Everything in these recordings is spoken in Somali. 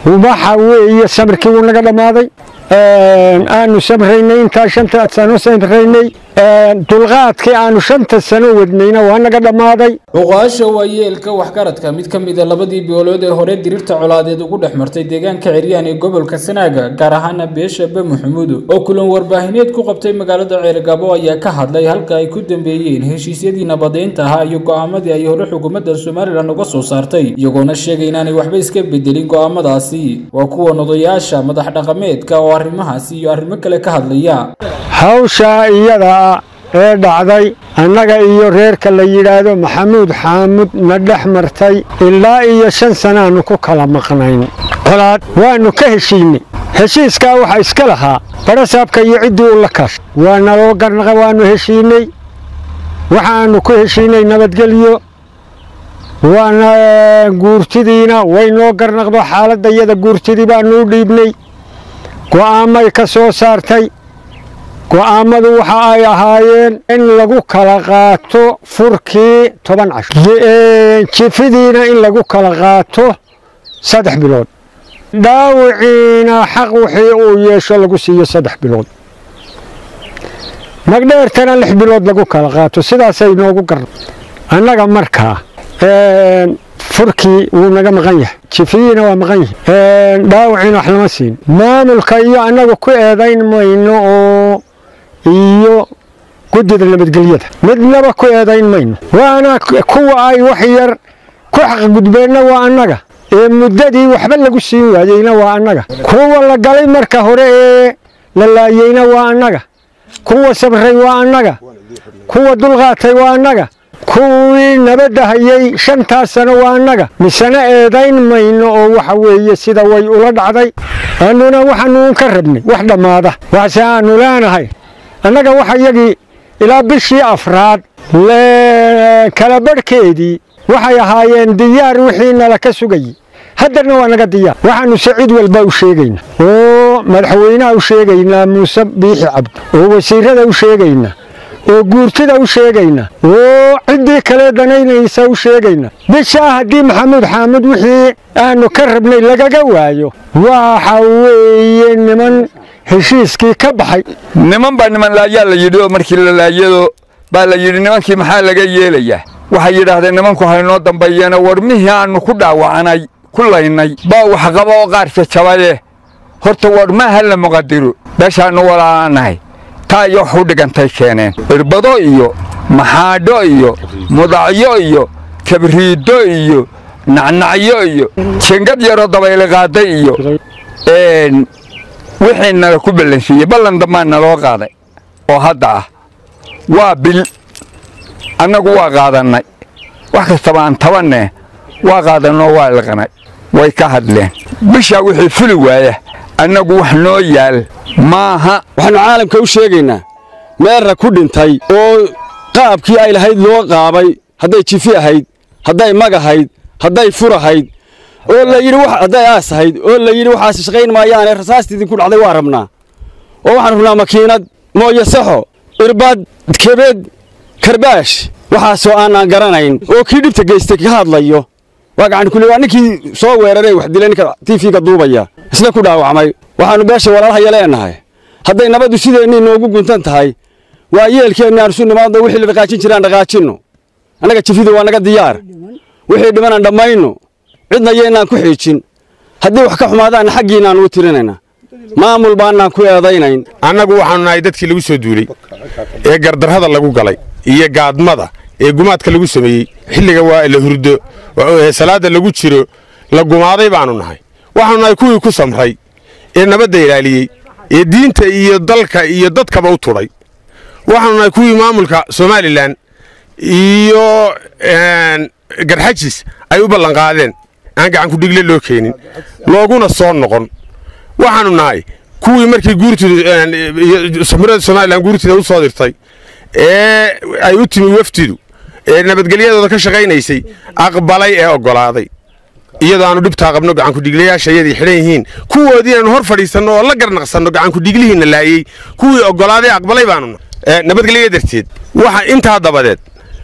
waxa weeye samirkii wuu naga dhammaaday aanu samraynay intaa shanta sano samraynay dulqaadkii aanu shanta sano wadnayna waa naga dhammaaday oqaasha waa yeelka waxgaradka mid ka mida labadii boolood ee hore diriirta colaadeed ugu dhex martay deegaanka ciryaan ee gobolka sanaaga gaar ahaana beesha be maxamuud oo kulan warbaahineed ku qabtay magaalada ceergabo ayaa ka hadlay halka ay ku dambeeyeen heshiisyadii nabadeynta ahaa iyo go'aamadii ay hore xukuumadda somalilan uga soo saartay iyagoona sheegay inaanay waxba iska bedelin go'aamadaasi waa kuwan odayaasha madax dhaqameedka oo arrimahaasi iyo arrimo kale ka hadlaya hawshaa iyada ee dhacday annaga iyo reerka la yidhaahdo maxamuud xaamud na dhex martay ilaa iyo shan sanaannu ku kala maqnayn colaad waannu ka heshiinay heshiiskaa waxaa iska lahaa barasaabka iyo ciddii u la kaashay waa naloo garnaqa waannu heshiinay waxaannu ku heshiinay nabadgelyo waana guurtidiina way noo garnaqdo xaaladda iyada guurtidii baannu u dhiibnay go'aammay ka soo saartay go'aammadu waxa ay ahaayeen in lagu kala qaato furkii toban casho jifidiina in lagu kala qaato saddex bilood dhaawiciina xaq wixii uu yeesho lagu siiyo saddex bilood magdheertana lix bilood lagu kala qaato sidaasay noogu garna annaga markaa furkii wuu naga maqan yahay jifiyiina waa maqan yahay dhaawiciina wax lama siin maamulka iyo annagu ku eedayn mayno oo iyo guddida nabadgelyada midnaba ku eedayn mayno waana kuwa ay wax yar ku xaqgudbeenna waa annaga ee muddadii waxba lagu siin waayeyna waa annaga kuwa la galay marka hore ee la laayeyna waa annaga kuwa sabray waa annaga kuwa dulqaatay waa annaga kuwii nabadda hayay shantaas sano waa annaga misena eedayn mayno oo waxa weeye sida way ula dhacday annuna waxaanuun ka rabnay wax dhammaada waxse aannu leenahay annaga waxa yagii ilaa bishii afraad kala badhkeedii waxay ahaayeen diyaar wixii nala ka sugayey haddana waa naga diyaar waxaannu se cid walba u sheegaynaa oo madaxweynaha u sheegaynaa muuse biixi cabdi oo wasiirada u sheegaynaa oo guurtida u sheegaynaa oo ciddii kale danaynaysa u sheegaynaa bishaa haddii maxamuud xaamud wixii aannu ka rabnay lagaga waayo waxa weeye niman heshiiskii ka baxay niman baa niman laayaa la yidhi oo markii la laayado baa la yidhi nimankii maxaa laga yeelayaa waxay yidhaahdeen nimanku haynoo dambeeyeena warmihii aannu ku dhaawacanay ku laynay baa waxqaba oo qaar jajabaye horta warmaha la muqadiro beeshaannu walaalaanahay taa iyo wax u dhigantay keeneen irbado iyo maxaadho iyo mudacyo iyo kabriiddo iyo nacnacyo iyo jengad yaroo dabayli qaaday iyo wixii nala ku ballansiiyey ballan dambaa naloo qaaday oo hadda ah waa bil annagu waa qaadannay wax kastaba aan tabanne waa qaadannoo waa liqnay way ka hadleen bishaa wixii fuli waaya annagu wax noo yaal maaha waxaannu caalamka u sheegaynaa meerra ku dhintay oo qaabkii ay lahayd loo qaabay hadday jifi ahayd hadday mag ahayd hadday fur ahayd oo la yidhi hadday aas ahayd oo la yidhi waxaas shaqayn maayaane rasaasta idinku dhacday waa rabnaa oo waxaan rabnaa makiinad mooyo saxo irbad kebed karbaash waxaasoo aanaan garanayn oo kii dhibta geystay ka hadlayo waa gacan kule waa ninkii soo weeraray wax dilay ninka tiifiga duubaya isna ku dhaawacmay waxaannu beesha walaalahaya leenahay hadday nabaddu sideennii noogu guntan tahay waa yeelkeenni aan isu nimaadno wixii la dhaqaajin jiraan dhaqaajinno annaga jifidu waa naga diyaar wixii dhimanaan dhammayno cidna yeennaan ku xiijin haddii wax ka xumaadaanna xaggiinaan ugu tirinaynaa maamul baannaan ku eedaynayn annagu waxaannu nahay dadkii lagu soo duulay ee gardarrada lagu galay iyo gaadmada ee gumaadka lagu sameeyey xilliga waa la hurdo salaadda lagu jiro la gumaaday baannu nahay waxaannu nahay kuwii ku samray ee nabadda ilaaliyey ee diinta iyo dalka iyo dadkaba u tudhay waxaannu nahay kuwii maamulka somalilan iyo garxajis ay u ballanqaadeen aan gacankudhigle loo keenin looguna soo noqon waxaannu nahay kuwii markii guurtidsamirada somalilan guurtida u soo dirtay ee ay u timi wafdidu ee nabadgelyadooda ka shaqaynaysay aqbalay ee oggolaaday iyadoo aanu dhibtaa qabno gacankudhiglayaasha iyadii xidhan yihiin kuwoodii inaanu hor fadhiisanno oo la garnaqsanno gacankudhiglihiinna laayey kuwii oggolaaday aqbalay baanu nabadgelya darteed waxa intaa dabadeed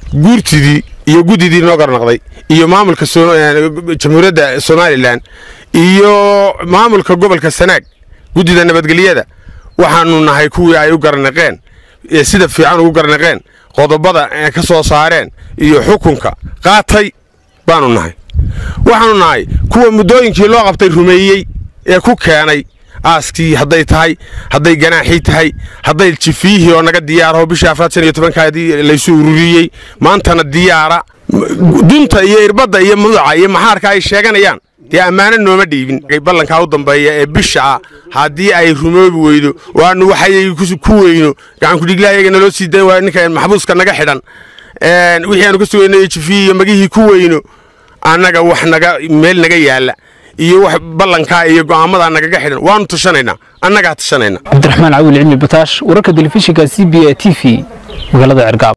guurtidii iyo guddidii noo garnaqday iyo maamulka jamhuuriyadda somalilan iyo maamulka gobolka sanaag guddida nabadgelyada waxaanu nahay kuwii ay u garanaqeen ee sida fiican ugu garanaqeen qodobada ee ka soo saareen iyo xukunka qaatay baanu nahay waxaanu nahay kuwa muddooyinkii loo qabtay rumeeyey ee ku keenay aaskii hadday tahay hadday ganaaxii tahay hadday jifiyihii oo naga diyaaraho bishii afraad shan iyo tobankaadii laysu ururiyey maantana diyaara dunta iyo irbadda iyo muduca iyo maxaarka ay sheeganayaan dee ammaano nooma dhiibin ballankaa u dambeeya ee bisha ah haddii ay rumoobi weydo oo aanu waxay ku weyno gacankudhiglahayaga naloo sii dayn waa ninka maxbuuska naga xidhan wixii aanu ka sugayno iyo jifiyi iyo magihii ku weyno annaga wax naga meel naga yaalla iyo wax ballankaa iyo go'aamadaa nagaga xidhan waanu tashanaynaa annagaa tashanayna cabdiraxmaan cawil cilmi bataash wararka telefishinka c b a t v magaalada cergaab